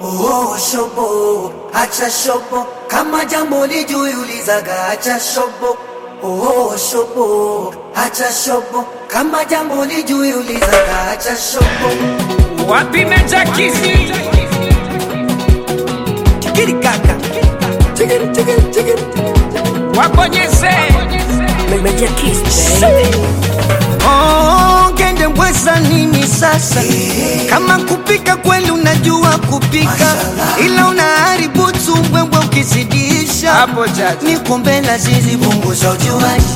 Oh, shobo, acha shobo, kama jambo lijui ulizaga, acha shobo. Oh, shobo, acha shobo, kama jambo lijui ulizaga, acha shobo. Wapi Meja Kizi? Chikiri kaka, chikiri chikiri chikiri, Wabonyeze. Meja Kiss, baby. Oh, ngende mbweza nini sasa? Kama kupika kweli unajua kupika, Mashallah. ila unaharibu tu mbwembwe ukizidisha. Hapo jaji. Ni kombe la zizi punguza ujuaji.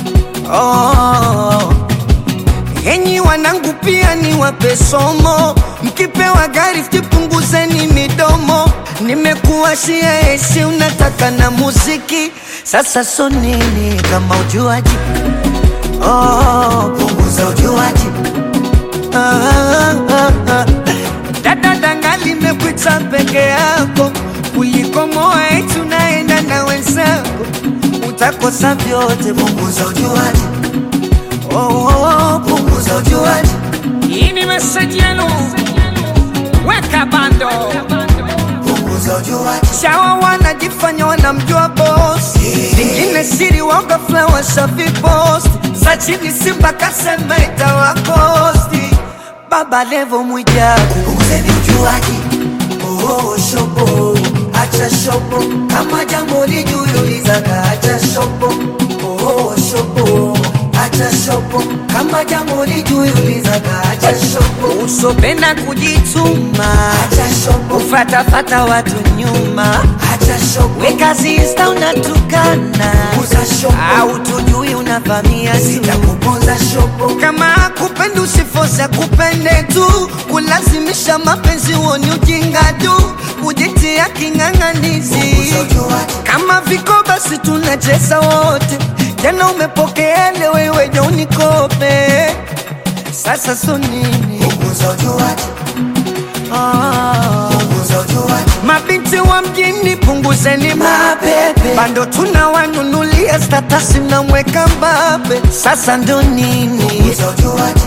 Oh, enyi wanangu pia ni wape somo, mkipewa gari punguzeni midomo. Nimekuwashia esi, unataka na muziki, sasa so nini kama ujuaji? Oh, Punguza ujuaji. ah, ah, ah. Dada danga limekuita peke yako kuliko moa eti unaenda na wenzako, utakosa vyote. Punguza ujuaji. Oh, oh, oh, Punguza ujuaji. Hii ni meseji yenu. Weka bando. Punguza ujuaji. Shawa wanajifanya wanamjua boss, vingine siri waoga flower safi post za chini Simba kasema itawakosti. Baba Levo Mwijaku Punguzeni ujuaji. Oh, shobo, acha shobo, kama jambo lijui ulizaga, acha shobo. Oh, shobo, acha shobo, kama jambo lijui ulizaga, acha shobo. usopenda kujituma, Acha shobo, ufatafata watu nyuma, acha shobo, weka zista unatukana, punguza shobo, au tujui unavamia tu sitakuponza shobo. kama kupenda usifosa kupende tu kulazimisha mapenzi woni ujinga tu kujitia king'ang'anizi Punguza ujuaji. kama viko basi tunacheza wote jana upokeele wewe ja unikope sasa so nini Punguza ujuaji. ah. Punguza ujuaji. mabinti wa mjini punguzeni Mapepe. bando tunawanunulia statasi namweka mbabe sasa ndo nini Punguza ujuaji.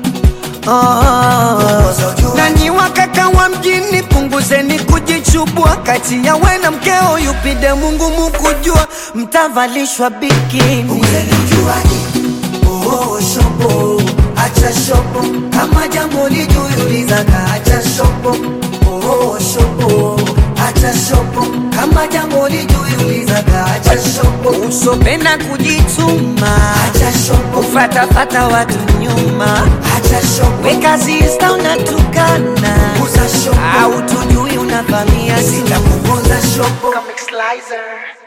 oh. Punguza ujuaji. Nanyi wakaka wa mjini punguzeni kujichubua, kati ya we na mkeo yupide Mungu mukujua, mtavalishwa bikini. Punguzeni ujuaji. Oh, shobo, acha shobo, kama jambo lijui ulizaga, acha shobo. Oh, shobo, acha shobo, kama jambo lijui ulizaga, acha shobo. Usopenda kujituma, Acha shobo, ufatafata watu nyuma, acha shobo, weka zista unatukana, punguza shobo, au tujui unavamia tu sitakuponza shobo. Comic Slicer.